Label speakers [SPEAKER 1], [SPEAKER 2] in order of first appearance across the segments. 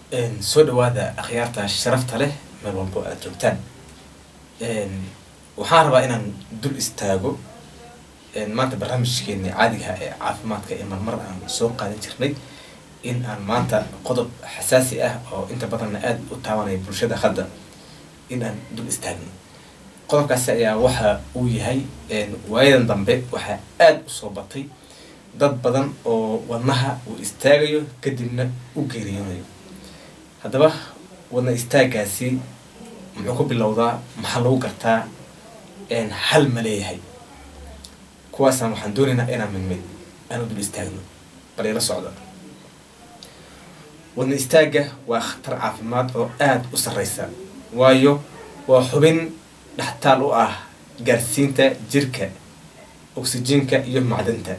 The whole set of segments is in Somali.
[SPEAKER 1] soo dhawaada akhyaarta sharafta leh meel walbo aad joogtaan waxaan rabaa inaan dul istaago maanta barnaamijkeeni caadigaha ee caafimaadka ee marmar aan soo qaadan jirnay in aan maanta qodob xasaasi ah oo inta badanna aada u taabanaya bulshada hadda in aan dul istaagno qodobkaasi ayaa waxa uu yahay waayadan dambe waxaa aada usoo batay dad badan oo wadnaha uu istaagayo kadibna u geeriyoonayo haddaba wadna istaagaasi muxuu ku bilowdaa maxaa lagu gartaa hal ma leeyahay kuwaasaan waxaan doonaynaa inaan mid mid aan u dul istaagno bal ila socda wadna istaagga waa khatar caafimaad oo aada u sarreysa waayo waa xubin dhextaal u ah gaarsiinta jirka oksijiinka iyo macdanta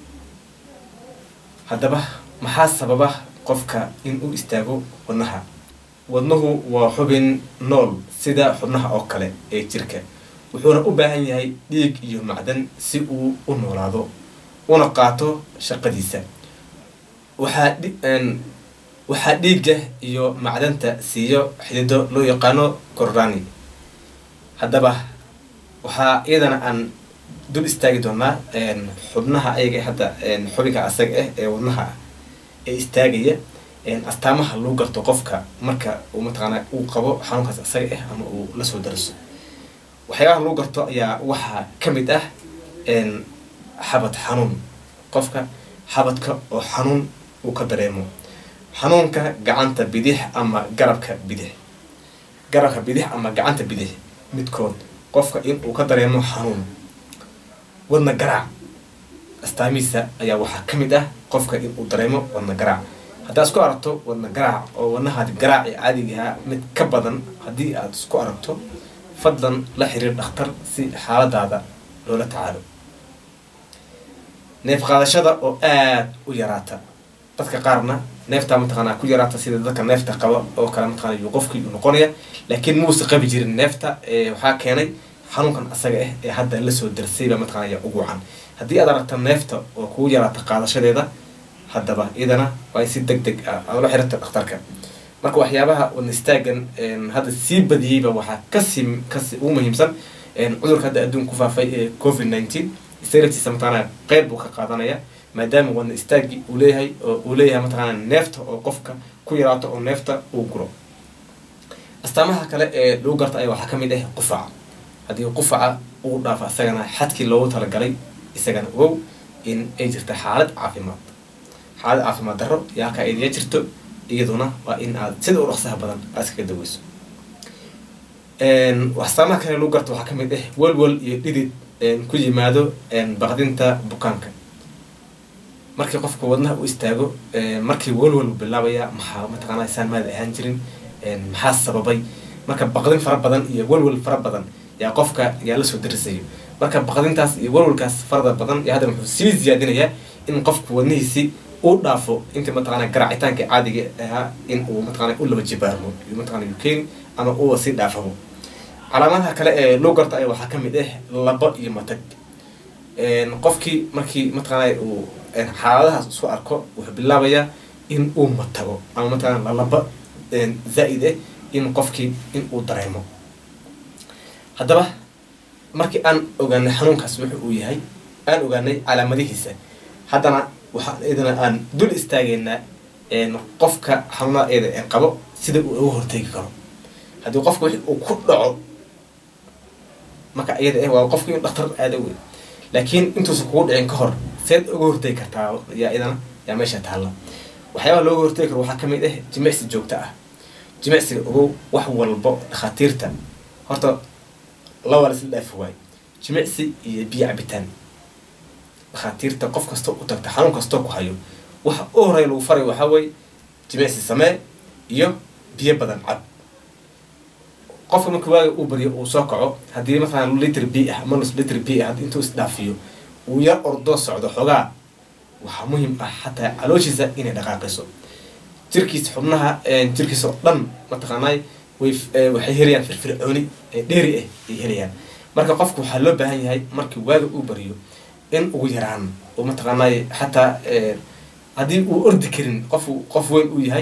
[SPEAKER 1] haddaba maxaa sababa qofka in uu istaago wadnaha wadnuhu waa xubin nool sida xubnaha oo kale ee jirka wuxuuna u baahan yahay dhiig iyo macdan si uu u noolaado una qaato shaqadiisa waxaa waxaa dhiigga iyo macdanta siiyo xidido loo yaqaano korrani haddaba waxaa iyadana aan dul istaagi doonaa xubnaha ayaga hadda xubinka asaga ah ee wadnaha ah ee istaagaya astaamaha lagu garto qofka marka uu mataqaana uu qabo xanuunkaas asaga ah ama uu lasoo daraso waxyaabaha lagu garto ayaa waxaa ka mid ah xabad xanuun qofka xabadka oo xanuun uu ka dareemo xanuunka gacanta bidix ama garabka bidix garabka bidix ama gacanta bidix midkood qofka in uu ka dareemo xanuun wadna garaac astaamihiisa ayaa waxaa ka mid ah qofka in uu dareemo wadna garaac haddaad isku aragto wadna garaac oo wadnahaadi garaaci caadigaha mid ka badan haddii aad isku aragto fadlan la xiriir dhakhtar si xaaladaada loola tacaalo neef qaadashada oo aada u yaraata dadka qaarna neeftaa mataqaanaa ku yaraata sida dadka neefta qaba oo kale mataqana yuu qofkii uu noqonaya laakiin muusa qabi jirin neefta waxaa keenay xanuunkan asaga ah ee hadda lasoo darsayba mataqana yaa ugu wacan haddii aad aragta neefta oo kugu yaraata qaadashadeeda haddaba iyadana waa si deg deg ah aad la xirata dhakhtarka marka waxyaabaha wadna istaagan hadda sii badiyeyba waxaa kasii kasi ugu muhiimsan cudurka hadda adduunka ku faafay ee covid nineteen isaratiisa mataqaana qeyb buu ka qaadanaya maadaama wadna istaagi uu leeyahay oo uu leeyahay mataqaana neefta oo qofka ku yaraato oo neefta uu guro astaamaha kale ee lagu garta ayaa waxaa ka mid ah qufaca haddii qufaca uu dhaafo isagana xadkii loogu talagalay isagana ogow in ay jirta xaalad caafimaad xaalad caafimaad darro iyo halkaa idiga jirto iyaduna waa in aad sida u dhaqsaha badan aad iskaga daweyso astaamaha kale lagu garta waxaa ka mid ah walwal iyo dhidid ku yimaado baqdinta bukaanka markii qofka wadnaha u istaago markii walwal bilaabaya maxaa mataqaana saan maada ahaan jirin maxaa sababay marka baqdin fara badan iyo walwal fara badan yaa qofka yaa lasoo darisayo marka baqdintaas iyo walwalkaas farada badan yaa haddana wuxuu sii ziyaadinayaa in qofka wadnihiisi uu dhaafo intii mataqaana garaacitaanka caadiga ahaa in uu mataqana u laba jibaarmo iyo mataqana ukeni ama uwa sii dhaafabo calaamadaha kale ee loo garta ayaa waxaa ka mid ah laba iyo matag qofkii markii mataqaana uu xaaladahaas isu arko wuxuu bilaabayaa in uu matago ama mataqana lalaba zaa-id ah in qofkii in uu dareemo haddaba markii aan ogaanay xanuunkaas wuxu uu yahay aan ogaanay calaamadihiisa haddana waxaan iyadana aan dul istaageynaa qofka xanuunada iyada ee qabo sida uu uga hortegi karo haddii qofka wixii uu ku dhaco marka iyada ah waa qofka in dhaktar aada wey laakiin intuusan kugu dhicin ka hor seed uga hortegi kartaa yaa iyadana yaa meesha taalla waxyaabaha looga hortegi karo waxaa ka mid ah jimicsi joogto ah jimicsiga ogow wax walbo dhakhaatiirta horta laba laisla dhaafi waayo jimicsi iyo biyo cabitaan dhakhaatiirta qof kastoo u tagta xanuun kastoo ku hayo waxa u horeya lagu faray waxaa weye jimicsi samee iyo biyo badan cab qofka marka waaga uu baryo uu soo kaco haddii mataqalan litr b ah ama nus litr b ah intuu isdhaafiyo uu yar ordoo socdo xoogaa waxaa muhiim ah xataa calooshiisa inay dhaqaaqiso jirkiisa xubnaha jirkiisa oo dhan mataqaanay way waxay helayaan firfircooni dheeri ah ay helayaan marka qofku waxaa loo baahan yahay markii waaga uu baryo in ugu yaraan oo mataqaanay xataa haddii uu ordi karin qof qof weyn uu yahay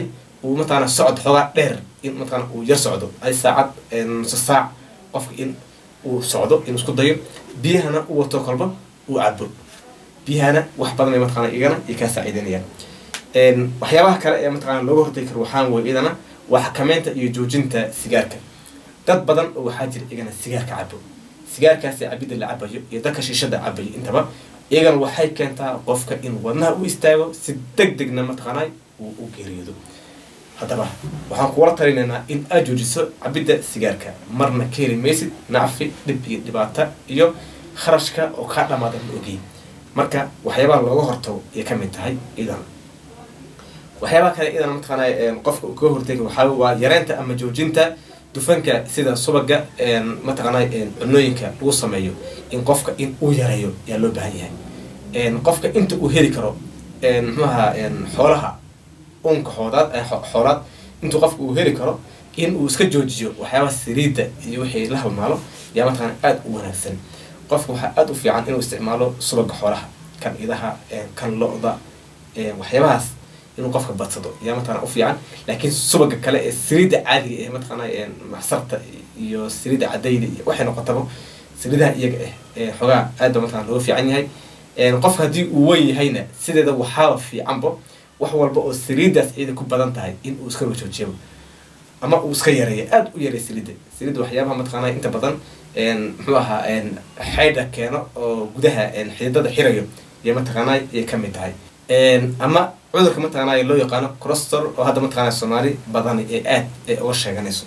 [SPEAKER 1] uu mataqana socod xoogaa dheer in mataqana uu yar socdo ay saacad nuso saac qofka in uu socdo inuu isku dayo biyahana u wato kolba uu cabo biyahana wax badan ay mataqana igana ay kaa saaciideynayaan waxyaabaha kale ee mataqana looga hortagi karo waxaan wey idana waa xakameynta iyo joojinta sigaarka dad badan oo waxaa jira igana sigaarka cabo sigaarkaasi cabidda la cabayo iyo dadka shiishada cabayo intaba iyagana waxay keentaa qofka in wadnaha u istaago si deg degna mataqaanaa uu u geeriyoodo haddaba waxaan kuula talinaynaa in aad joojiso cabidda sigaarka marna ka heli maysid nacfi dhib iyo dhibaato iyo kharashka oo kaa dhamaada ma ogey marka waxyaabaha looga hortago ayay kamid tahay idan waxyaabaha kale idan mataqaanaa qofka uu kaga hortegi waxaa waa yareynta ama joojinta dufanka sida subaga mataqaanaa cunooyinka lagu sameeyo in qofka in uu yareeyo ayaa loo baahan yahay qofka inta uu heli karo muxuaha xoolaha unka xoodaad xoolaad intuu qofka uu heli karo in uu iska joojiyo waxyaabaha saliidda iyo wixii la halmaalo yaa mataqana aada u wanaagsan qofka waxaa aada u fiican inuu isticmaalo subaga xoolaha kan idaha kan lo-da waxyaabahaas inuu qofka badsado yaa mataqana u fiican laakiin subaga kale ee saliidda caadiga ee mataqana maxsarta iyo saliidda cadayda iyo waxay noqotaba saliidaha iyaga ah ee xoogaa aad ba mataqana looga fiican yahay qofka haddii uu weyn yahayna sideeda waxaaba fiicanba wax walba oo saliiddaas iyada ku badan tahay in uu iska wajoojiyaba ama uu iska yareeyo aada u yareeyo saliidda saliidda waxyaabaha mataqana inta badan muxuu ahaa xaydha keeno oo gudaha xididada xirayo iyo mataqaanaa ayay kamid tahay ama cudurka mataqaanaa loo yaqaano crostor oo hadda mataqana soomaali badan ee aad ee uga sheeganayso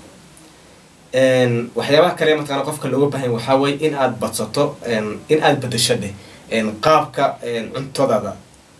[SPEAKER 1] waxyaabaha kale mataqana qofka looga bahan waxaa weye in aad badsato in aad bedasho dheh qaabka cuntadaada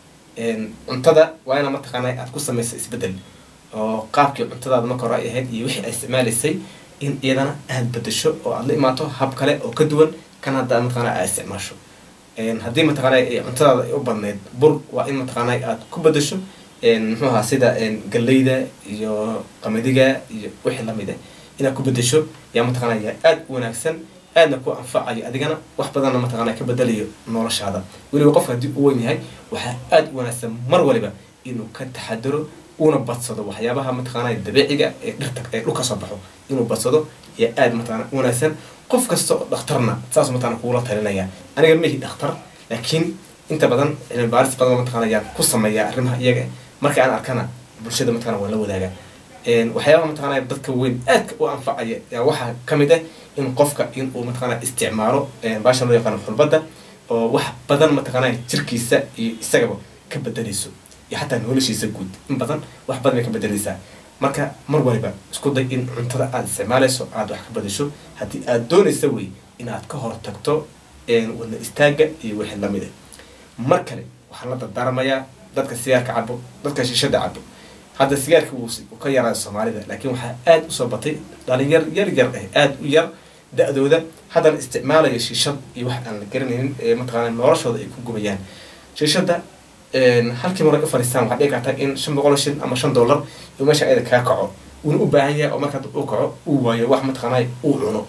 [SPEAKER 1] cuntada waa ina mataqaana aad ku samaysa isbedel oo qaabkii cuntadaada marka hore ay ahayd iyo wixii ay isticmaalaysay in iyadana aad bedasho oo aad la imaato hab kale oo ka duwan kan hadda mataqana aad isticmaasho haddii mataqaana cuntadaada ay u badneyd bur waa in mataqaana aad ku bedasho muxuu ahaa sida galleyda iyo qamadiga iyo wixii lamid ah inaad ku bedasho yaa mataqana yaa aada u wanaagsan aadna ku anfacayo adigana wax badanna mataqana ka bedelayo noloshaada weliba qofka haddii u weyn yahay waxaa aada u wanaagsan mar waliba inuu ka taxadaro una badsado waxyaabaha mataqaana dabiiciga ee dhirta ee dhulka soo baxo inuu badsado yaa aada mataqana u wanaagsan qof kasta oo dhakhtarna saas mataqana kugula talinaya aniga mahi dhakhtar laakiin inta badan cilmi baaris badan mataqana ayaan ku sameeyaa arrimaha iyaga marka aan arkana bulshada mataqana waan la wadaaga waxyaabaha mataqana dadka weyn aadka u anfacaya yaa waxaa kamid ah in qofka in uu mataqana isticmaalo baasha loo yaqaano xulbadda oo wax badan mataqana jirkiisa iyo isagaba ka bedelayso iyo xataa noloshiisa guud in badan wax badan bay ka bedelaysaa marka mar waliba isku day in cuntada aada isticmaalayso aada wax ka badasho haddii aada doonaysa wey inaad ka hor tagto wadna istaaga iyo wixii lamid a mar kale waxaan la dardaarmayaa dadka sigaarka cabo dadka shishada cabo hadda sigaarka wuu ka yaraa soomaalida laakiin waxaa aada usoo batay dhalinyar yar yar ah aada u yar da-dooda haddana isticmaalayo shiishad iyo wax aan la garanaynin ee mataqaana noloshooda ay ku gubayaan shiishada halkii mar u fariistaan waxaa dhici karta in shan boqol shilin ama shan dollar uu meesha ayada kaa kaco uuna u baahan yahay oo marka uu kaco uu waayo wax mataqaanaa uu cuno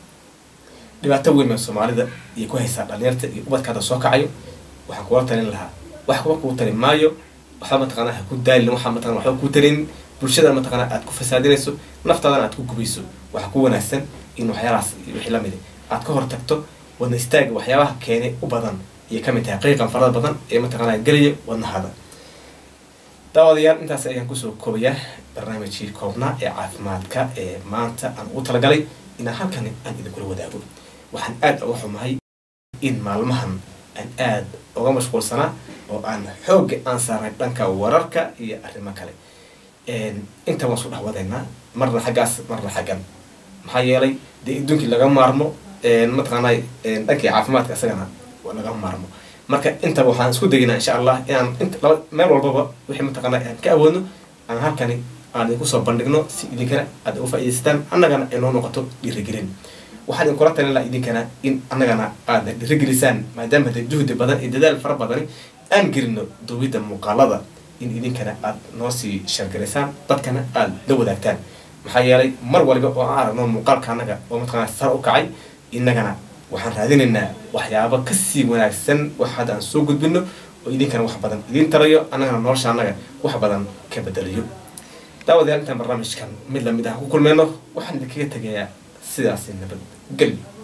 [SPEAKER 1] dhibaato weyn baa soomaalida iyo ku haysaa dhalinyarta iyo ubadkaada soo kacayo waxaan kula talin lahaa wax kuba kuu talin maayo waxba mataqaanaa ha ku daalin waxaa mataqana waxba kuu talin bulshada mataqaanaa aad ku fasaadinayso naftaadana aad ku gubayso waxaa ku wanaagsan in waxyaalahaas iyo wixii lamid aad ka hor tagto wadna istaaga waxyaabaha keenay u badan ayay kamid tahay qiiqan farada badan ee mataqaanaa gelaya wadnahada daawadayaal intaas ayaan kusoo koobayaa barnaamijkii koobnaa ee caafimaadka ee maanta aan ugu talagalay inaan halkan aan idinkula wadaago waxaan aada uga xumahay in maalmahan aan aada uga mashquulsanaa oo aan xoogga aan saarnay dhanka wararka iyo arrimo kale inta waan isku dhex wadaynaa marna xaggaas marna xaggan maxaa yeelay dee adduunkii laga maarmo mataqaanaa dhankii caafimaadka isagana laga maarmo marka intaba waxaan isku daginaa insha allah inaan int laba meel walbaba wixii mataqaana aan ka awoodno aan halkani aan idinku soo bandhigno si idinkana aad uga faa'idaystaan annagana ay noo noqoto dhiirigelin waxaan idinkula talin lahaa idinkana in annagana aad dhiirigelisaan maadaama de juhdi badan iyo dadaal fara badani aan gelino duubidda muuqaalada in idinkana aad noo sii shargaraysaan dadkana aad la wadaagtaan maxaa yeelay mar waliba oo aan aragno muuqaalka annaga oo mataqana sare u kacay innagana waxaan raadinaynaa waxyaabo kasii wanaagsan wax hadda aan soo gudbino oo idinkana wax badan idiin tarayo annagana nolosha annaga wax badan ka bedelayo daawadayaal intaan barnaamijkan mid lamid ah ku kulmeyno waxaan idinkaga tegayaa sidaasi nabad gelyo